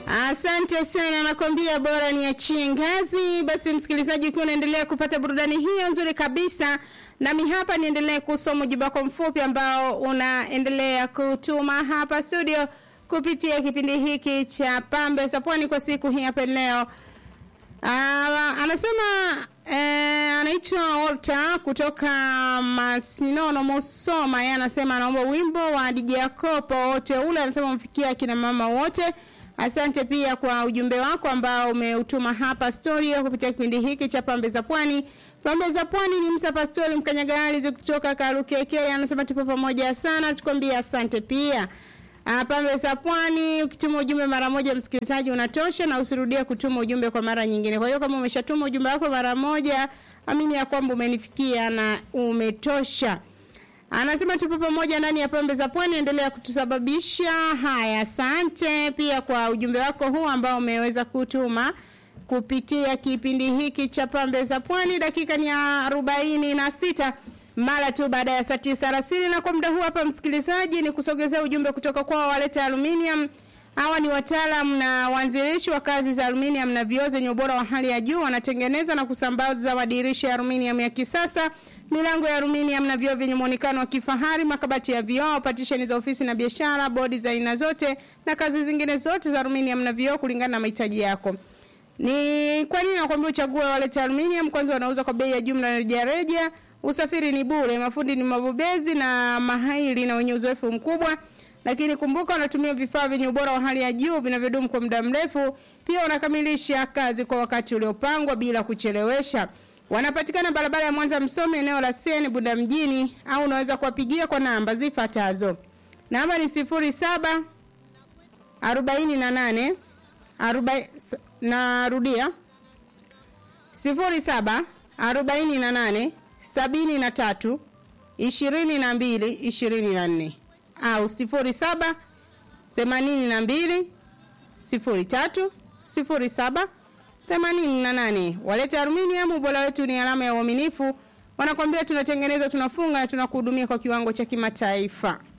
Asante sana, nakwambia bora niachie ngazi. Basi msikilizaji, ukiwa unaendelea kupata burudani hiyo nzuri kabisa, nami hapa niendelee kusoma ujumbe wako mfupi ambao unaendelea kutuma hapa studio kupitia kipindi hiki cha Pambe za Pwani kwa siku hii hapa leo. Ah, anasema eh, anaitwa Walter kutoka Masinono Musoma. Yeye anasema anaomba wimbo wa DJ Kopo wote ule, anasema mfikia akina mama wote. Asante pia kwa ujumbe wako ambao umeutuma hapa studio kupitia kipindi hiki cha Pambe za Pwani. Pambe za Pwani ni Msa Pastori Mkanyagari kutoka Karukeke, anasema tupo pamoja sana, tukwambia asante pia. Ah, Pambe za Pwani, ukituma ujumbe mara moja msikilizaji unatosha na usirudie kutuma ujumbe kwa mara nyingine. Kwa hiyo kama umeshatuma ujumbe wako mara moja, amini ya kwamba umenifikia na umetosha. Anasema tupo pamoja ndani ya Pambe za Pwani, endelea kutusababisha haya. Asante pia kwa ujumbe wako huu ambao umeweza kutuma kupitia kipindi hiki cha Pambe za Pwani. Dakika ni ya arobaini na sita mara tu baada ya saa tisa alasiri, na kwa muda huu hapa msikilizaji, ni kusogezea ujumbe kutoka kwao waleta aluminium. Hawa ni wataalam na waanzilishi wa kazi za aluminium na vioo zenye ubora wa hali ya juu. Wanatengeneza na kusambaza madirisha ya aluminium ya kisasa, milango ya aluminium na vioo vyenye muonekano wa kifahari, makabati ya vioo, patisheni za ofisi na biashara, bodi za aina zote na kazi zingine zote za aluminium na vioo kulingana na mahitaji yako. Ni kwa nini nakwambia uchague waleta aluminium? Kwanza wanauza kwa bei ya jumla na rejareja. Usafiri ni bure, mafundi ni mabobezi na mahiri na wenye uzoefu mkubwa. Lakini kumbuka wanatumia vifaa vyenye ubora wa hali ya juu vinavyodumu kwa muda mrefu. Pia wanakamilisha kazi kwa wakati uliopangwa bila kuchelewesha. Wanapatikana barabara ya Mwanza Msome, eneo la Seni Bunda mjini, au unaweza kuwapigia kwa namba zifuatazo. Namba ni sifuri saba arobaini na nane arobaini narudia sifuri saba arobaini na nane sabini na tatu ishirini na mbili ishirini na nne au sifuri saba themanini na mbili sifuri tatu sifuri saba themanini na nane walete aluminium ubora wetu ni alama ya uaminifu wanakwambia tunatengeneza tunafunga na tunakuhudumia kwa kiwango cha kimataifa